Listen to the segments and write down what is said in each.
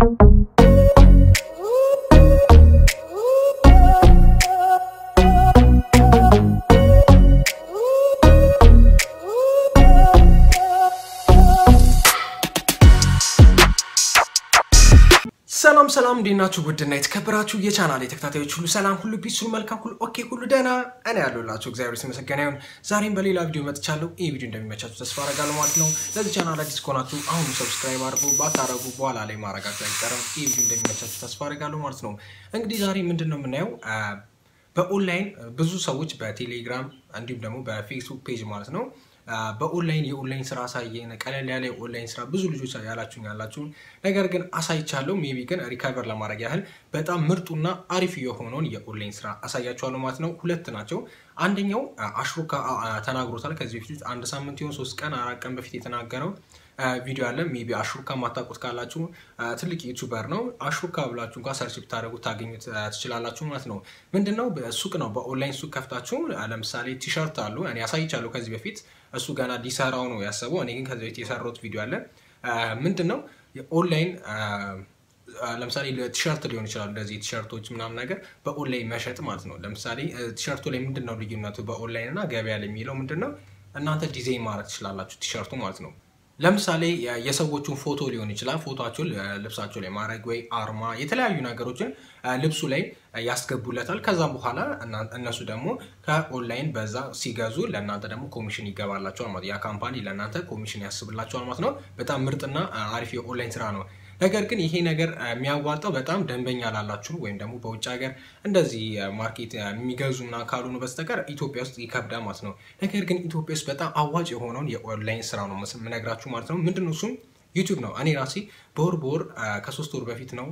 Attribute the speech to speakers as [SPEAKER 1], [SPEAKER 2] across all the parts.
[SPEAKER 1] ሰላም ሰላም፣ እንዴት ናችሁ? ውድና የተከበራችሁ የቻናል ተከታታዮች ሁሉ ሰላም፣ ሁሉ ፒስ፣ ሁሉ መልካም፣ ሁሉ ኦኬ፣ ሁሉ ደህና እኔ ያለሁላችሁ እግዚአብሔር የተመሰገነ ይሁን። ዛሬም በሌላ ቪዲዮ መጥቻለሁ። ይህ ቪዲዮ እንደሚመቻችሁ ተስፋ አደርጋለሁ ማለት ነው። ለዚህ ቻናል አዲስ ከሆናችሁ አሁኑ ሰብስክራይብ አድርጉ፣ ባታረጉ በኋላ ላይ ማድረጋችሁ አይቀርም። ይህ ቪዲዮ እንደሚመቻችሁ ተስፋ አደርጋለሁ ማለት ነው። እንግዲህ ዛሬ ምንድን ነው የምናየው በኦንላይን ብዙ ሰዎች በቴሌግራም እንዲሁም ደግሞ በፌስቡክ ፔጅ ማለት ነው በኦንላይን የኦንላይን ስራ አሳየን፣ ቀለል ያለ የኦንላይን ስራ ብዙ ልጆች ያላችሁኝ ያላችሁን ነገር ግን አሳይቻለሁ። ሜቢ ግን ሪካቨር ለማድረግ ያህል በጣም ምርጡና አሪፍ የሆነውን የኦንላይን ስራ አሳያችኋለሁ ማለት ነው። ሁለት ናቸው። አንደኛው አሽሩካ ተናግሮታል ከዚህ በፊት አንድ ሳምንት ይሆን ሶስት ቀን አራት ቀን በፊት የተናገረው ቪዲዮ አለ። ሜቢ አሹርካ ማታውቁት ካላችሁ ትልቅ ዩቱበር ነው። አሹርካ ብላችሁ እንኳ ሰርች ብታደረጉ ታገኙት ትችላላችሁ ማለት ነው። ምንድነው ሱቅ ነው። በኦንላይን ሱቅ ከፍታችሁ ለምሳሌ ቲሸርት አሉ። እኔ አሳይቻለሁ ከዚህ በፊት እሱ ገና ሊሰራው ነው ያሰበው። እኔ ግን ከዚህ በፊት የሰራሁት ቪዲዮ አለ። ምንድን ነው ኦንላይን ለምሳሌ ቲሸርት ሊሆን ይችላል። እንደዚህ ቲሸርቶች ምናምን ነገር በኦንላይን መሸጥ ማለት ነው። ለምሳሌ ቲሸርቱ ላይ ምንድን ነው ልዩነቱ በኦንላይን እና ገበያ ላይ የሚለው ምንድን ነው? እናንተ ዲዛይን ማድረግ ትችላላችሁ ቲሸርቱ ማለት ነው። ለምሳሌ የሰዎቹን ፎቶ ሊሆን ይችላል። ፎቶቸውን ልብሳቸው ላይ ማድረግ ወይ አርማ፣ የተለያዩ ነገሮችን ልብሱ ላይ ያስገቡለታል። ከዛም በኋላ እነሱ ደግሞ ከኦንላይን በዛ ሲገዙ ለእናንተ ደግሞ ኮሚሽን ይገባላቸዋል ማለት ያ ካምፓኒ ለእናንተ ኮሚሽን ያስብላቸዋል ማለት ነው። በጣም ምርጥና አሪፍ የኦንላይን ስራ ነው። ነገር ግን ይሄ ነገር የሚያዋጣው በጣም ደንበኛ ላላችሁ ወይም ደግሞ በውጭ ሀገር እንደዚህ ማርኬት የሚገዙ ምናምን ካልሆኑ በስተቀር ኢትዮጵያ ውስጥ ይከብዳል ማለት ነው። ነገር ግን ኢትዮጵያ ውስጥ በጣም አዋጭ የሆነውን የኦንላይን ስራ ነው የምነግራችሁ ማለት ነው። ምንድን ነው እሱም ዩቱብ ነው። እኔ ራሴ በወር በወር ከሶስት ወር በፊት ነው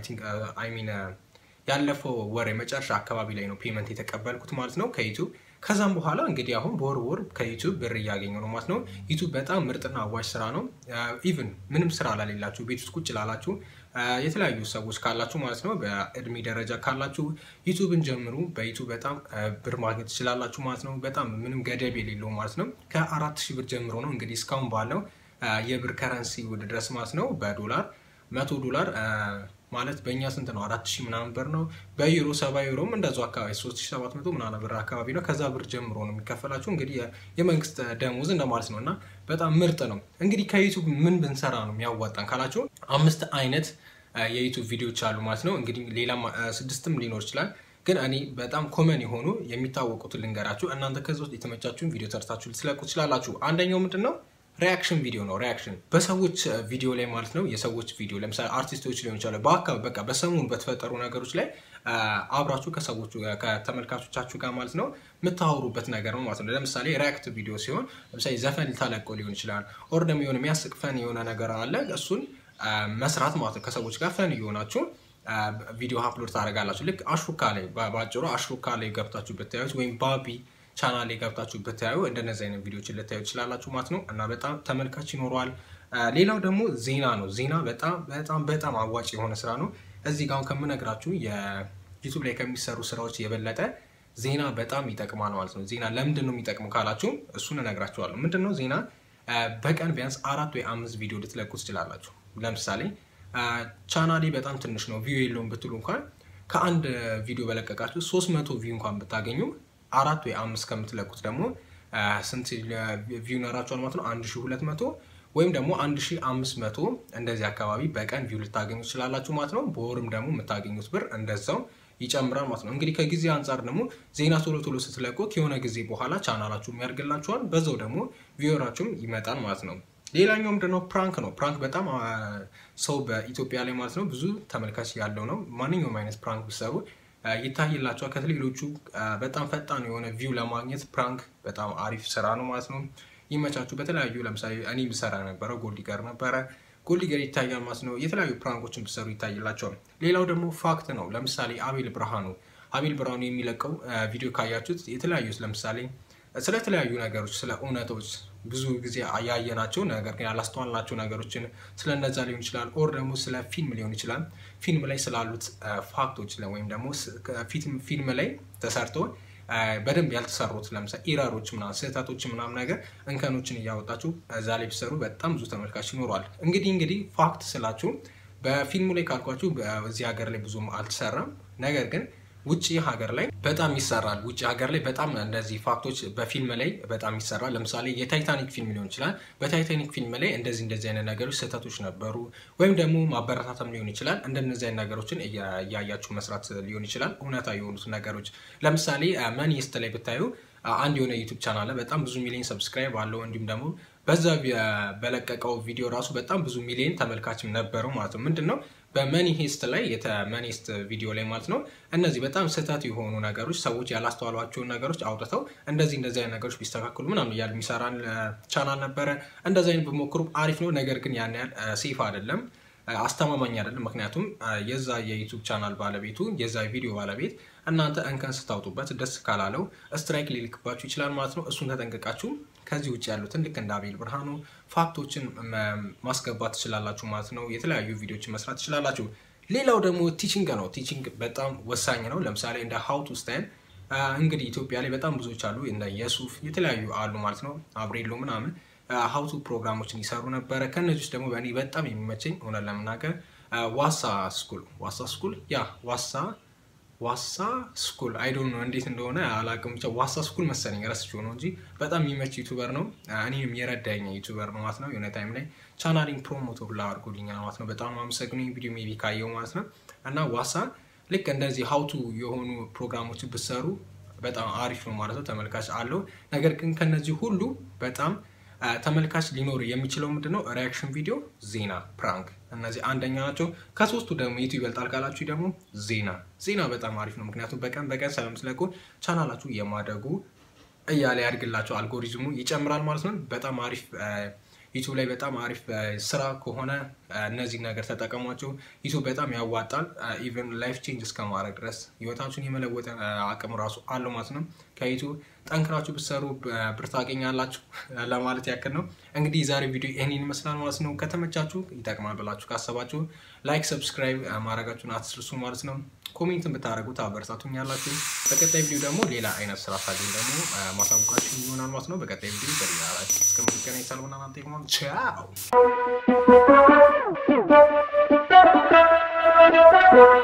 [SPEAKER 1] አይ ሚን ያለፈው ወር የመጨረሻ አካባቢ ላይ ነው ፔመንት የተቀበልኩት ማለት ነው ከዩቱብ ከዛም በኋላ እንግዲህ አሁን በወር ወር ከዩቱብ ብር እያገኘ ነው ማለት ነው። ዩቱብ በጣም ምርጥና አዋጭ ስራ ነው። ኢቭን ምንም ስራ ላሌላችሁ ቤት ውስጥ ቁጭ ላላችሁ የተለያዩ ሰዎች ካላችሁ ማለት ነው በእድሜ ደረጃ ካላችሁ ዩቱብን ጀምሩ። በዩቱብ በጣም ብር ማግኘት ትችላላችሁ ማለት ነው። በጣም ምንም ገደብ የሌለው ማለት ነው። ከአራት ሺህ ብር ጀምሮ ነው እንግዲህ እስካሁን ባለው የብር ከረንሲ ውድ ድረስ ማለት ነው በዶላር መቶ ዶላር ማለት በእኛ ስንት ነው? አራት ሺህ ምናምን ብር ነው። በዩሮ ሰባ ዩሮም እንደዛው አካባቢ ሶስት ሺህ ሰባት መቶ ምናምን ብር አካባቢ ነው። ከዛ ብር ጀምሮ ነው የሚከፈላችሁ እንግዲህ የመንግስት ደሞዝ እንደማለት ነው። እና በጣም ምርጥ ነው። እንግዲህ ከዩቱብ ምን ብንሰራ ነው የሚያዋጣን ካላችሁ አምስት አይነት የዩቱብ ቪዲዮዎች አሉ ማለት ነው። እንግዲህ ሌላም ስድስትም ሊኖር ይችላል። ግን እኔ በጣም ኮመን የሆኑ የሚታወቁትን ልንገራችሁ። እናንተ ከዚ ውስጥ የተመቻችሁን ቪዲዮ ሰርታችሁ ልትለቁ ትችላላችሁ። አንደኛው ምንድን ነው? ሪያክሽን ቪዲዮ ነው። ሪያክሽን በሰዎች ቪዲዮ ላይ ማለት ነው። የሰዎች ቪዲዮ ለምሳሌ አርቲስቶች ሊሆን ይችላል። በአካባቢ በቃ በሰሞኑ በተፈጠሩ ነገሮች ላይ አብራችሁ ከሰዎቹ ከተመልካቾቻችሁ ጋር ማለት ነው የምታወሩበት ነገር ነው ማለት ነው። ለምሳሌ ሪያክት ቪዲዮ ሲሆን ለምሳሌ ዘፈን ልታለቆ ሊሆን ይችላል። ኦር ደግሞ የሆነ የሚያስቅ ፈን የሆነ ነገር አለ። እሱን መስራት ማለት ነው። ከሰዎች ጋር ፈን እየሆናችሁ ቪዲዮ አፕሎድ ታደርጋላችሁ። ልክ አሽሩካ ላይ በአጭሩ አሽሩካ ላይ ገብታችሁ ብታዩት ወይም ባቢ ቻናል ላይ ገብታችሁ ብታዩ እንደነዚህ አይነት ቪዲዮችን ልታዩ ትችላላችሁ ማለት ነው። እና በጣም ተመልካች ይኖረዋል። ሌላው ደግሞ ዜና ነው። ዜና በጣም በጣም በጣም አዋጭ የሆነ ስራ ነው። እዚህ ጋር ከምነግራችሁ የዩቱብ ላይ ከሚሰሩ ስራዎች የበለጠ ዜና በጣም ይጠቅማል ማለት ነው። ዜና ለምንድን ነው የሚጠቅመው ካላችሁ እሱን እነግራችኋለሁ። ምንድን ነው ዜና በቀን ቢያንስ አራት ወይ አምስት ቪዲዮ ልትለቁ ትችላላችሁ። ለምሳሌ ቻናሌ በጣም ትንሽ ነው ቪው የለውም ብትሉ እንኳን ከአንድ ቪዲዮ በለቀቃችሁ ሶስት መቶ ቪው እንኳን ብታገኙ አራት ወይ አምስት ከምትለቁት ደግሞ ስንት ቪው ይኖራችኋል ማለት ነው? አንድ ሺህ ሁለት መቶ ወይም ደግሞ አንድ ሺህ አምስት መቶ እንደዚህ አካባቢ በቀን ቪው ልታገኙ ትችላላችሁ ማለት ነው። በወርም ደግሞ የምታገኙት ብር እንደዛው ይጨምራል ማለት ነው። እንግዲህ ከጊዜ አንጻር ደግሞ ዜና ቶሎ ቶሎ ስትለቁ ከሆነ ጊዜ በኋላ ቻናላችሁም ያድግላችኋል፣ በዛው ደግሞ ቪወራችሁም ይመጣል ማለት ነው። ሌላኛው ምንድነው? ፕራንክ ነው። ፕራንክ በጣም ሰው በኢትዮጵያ ላይ ማለት ነው ብዙ ተመልካች ያለው ነው። ማንኛውም አይነት ፕራንክ ብሰሩ ይታይላቸዋል። ከሌሎቹ በጣም ፈጣን የሆነ ቪው ለማግኘት ፕራንክ በጣም አሪፍ ስራ ነው ማለት ነው። ይመቻችሁ። በተለያዩ ለምሳሌ እኔ ብሰራ ነበረ ጎልዲገር ነበረ ጎልዲገር ይታያል ማለት ነው። የተለያዩ ፕራንኮችን ብሰሩ ይታይላቸዋል። ሌላው ደግሞ ፋክት ነው። ለምሳሌ አቤል ብርሃኑ አቤል ብርሃኑ የሚለቀው ቪዲዮ ካያችሁት የተለያዩ ለምሳሌ ስለተለያዩ ነገሮች ስለ እውነቶች ብዙ ጊዜ ያየናቸው ነገር ግን ያላስተዋልናቸው ነገሮችን ስለነዛ ሊሆን ይችላል። ኦር ደግሞ ስለ ፊልም ሊሆን ይችላል። ፊልም ላይ ስላሉት ፋክቶች ወይም ደግሞ ፊልም ላይ ተሰርቶ በደንብ ያልተሰሩት ለምሳሌ ኢረሮች ምናምን ስህተቶች ምናምን ነገር እንከኖችን እያወጣችሁ እዛ ላይ ቢሰሩ በጣም ብዙ ተመልካች ይኖረዋል። እንግዲህ እንግዲህ ፋክት ስላችሁ በፊልሙ ላይ ካልኳችሁ እዚህ ሀገር ላይ ብዙም አልተሰራም። ነገር ግን ውጭ ሀገር ላይ በጣም ይሰራል። ውጭ ሀገር ላይ በጣም እንደዚህ ፋክቶች በፊልም ላይ በጣም ይሰራል። ለምሳሌ የታይታኒክ ፊልም ሊሆን ይችላል። በታይታኒክ ፊልም ላይ እንደዚህ እንደዚህ አይነት ነገሮች ስህተቶች ነበሩ፣ ወይም ደግሞ ማበረታታም ሊሆን ይችላል። እንደነዚህ አይነት ነገሮችን እያያችሁ መስራት ሊሆን ይችላል። እውነታ የሆኑት ነገሮች ለምሳሌ መኒስት ላይ ብታዩ አንድ የሆነ ዩቱብ ቻናል በጣም ብዙ ሚሊዮን ሰብስክራይብ አለው እንዲሁም ደግሞ በዛ በለቀቀው ቪዲዮ ራሱ በጣም ብዙ ሚሊዮን ተመልካችም ነበረው ማለት ነው። ምንድን ነው በመኒ ሄስት ላይ የተመኒስት ቪዲዮ ላይ ማለት ነው እነዚህ በጣም ስህተት የሆኑ ነገሮች ሰዎች ያላስተዋሏቸውን ነገሮች አውጥተው እንደዚህ እንደዚህ አይነት ነገሮች ቢስተካከሉ ምናምን እያሉ የሚሰራን ቻናል ነበረ። እንደዚህ አይነት ብሞክሩ አሪፍ ነው። ነገር ግን ያን ያህል ሴፍ አይደለም፣ አስተማማኝ አይደለም። ምክንያቱም የዛ የዩቱብ ቻናል ባለቤቱ የዛ ቪዲዮ ባለቤት እናንተ እንከን ስታውጡበት ደስ ካላለው ስትራይክ ሊልክባችሁ ይችላል ማለት ነው። እሱን ተጠንቅቃችሁ ከዚህ ውጭ ያሉትን ልክ እንደ አቤል ብርሃኑ ፋክቶችን ማስገባት ትችላላችሁ ማለት ነው። የተለያዩ ቪዲዮችን መስራት ትችላላችሁ። ሌላው ደግሞ ቲቺንግ ነው። ቲቺንግ በጣም ወሳኝ ነው። ለምሳሌ እንደ ሀው ቱ ስታይል እንግዲህ ኢትዮጵያ ላይ በጣም ብዙዎች አሉ። እንደ የሱፍ የተለያዩ አሉ ማለት ነው። አብሬሎ ምናምን ሀውቱ ፕሮግራሞችን ይሰሩ ነበረ። ከእነዚህ ውስጥ ደግሞ በእኔ በጣም የሚመቸኝ እውነት ለመናገር ዋሳ ስኩል ዋሳ ስኩል ያ ዋሳ ዋሳ ስኩል አይዶን ነው እንዴት እንደሆነ አላውቅም። ብቻ ዋሳ ስኩል መሰለኝ ረስቼው ነው እንጂ በጣም የሚመች ዩቱበር ነው። እኔም የረዳኝ ዩቱበር ነው ማለት ነው። የሆነ ታይም ላይ ቻናሊንግ ፕሮሞቶ ሁላ አድርጎልኛል ማለት ነው። በጣም አመሰግኑ ቪዲዮ ሜቢ ካየው ማለት ነው። እና ዋሳ ልክ እንደዚህ ሀውቱ የሆኑ ፕሮግራሞችን ብሰሩ በጣም አሪፍ ነው ማለት ነው። ተመልካች አለው። ነገር ግን ከነዚህ ሁሉ በጣም ተመልካች ሊኖር የሚችለው ምንድነው? ሪያክሽን ቪዲዮ፣ ዜና፣ ፕራንክ እነዚህ አንደኛ ናቸው። ከሶስቱ ደግሞ የቱ ይበልጣል ካላችሁ ደግሞ ዜና ዜና በጣም አሪፍ ነው። ምክንያቱም በቀን በቀን ስለምትለቁ ቻናላችሁ የማደጉ እያለ ያድግላቸው አልጎሪዝሙ ይጨምራል ማለት ነው። በጣም አሪፍ ዩቱብ ላይ በጣም አሪፍ ስራ ከሆነ እነዚህ ነገር ተጠቀሟቸው። ዩቱብ በጣም ያዋጣል። ኢቨን ላይፍ ቼንጅ እስከማድረግ ድረስ ህይወታችሁን የመለወጥ አቅም ራሱ አለው ማለት ነው። ከዩቱብ ጠንክራችሁ ብትሰሩ ብር ታገኛላችሁ ለማለት ያክል ነው። እንግዲህ የዛሬ ቪዲዮ ይህንን ይመስላል ማለት ነው። ከተመቻችሁ ይጠቅማል ብላችሁ ካሰባችሁ ላይክ፣ ሰብስክራይብ ማድረጋችሁን አትስርሱ ማለት ነው። ኮሜንትን ብታደረጉት አበረታቱኝ ያላችሁ። በቀጣይ ቪዲዮ ደግሞ ሌላ አይነት ስራ ሳገኝ ደግሞ ማሳወቃችሁ ይሆናል ማለት ነው። በቀጣይ ቪዲዮ በሌላ ላይ እስከምንገናኝ ሰልሆና ናንተ ይሆናል። ቻው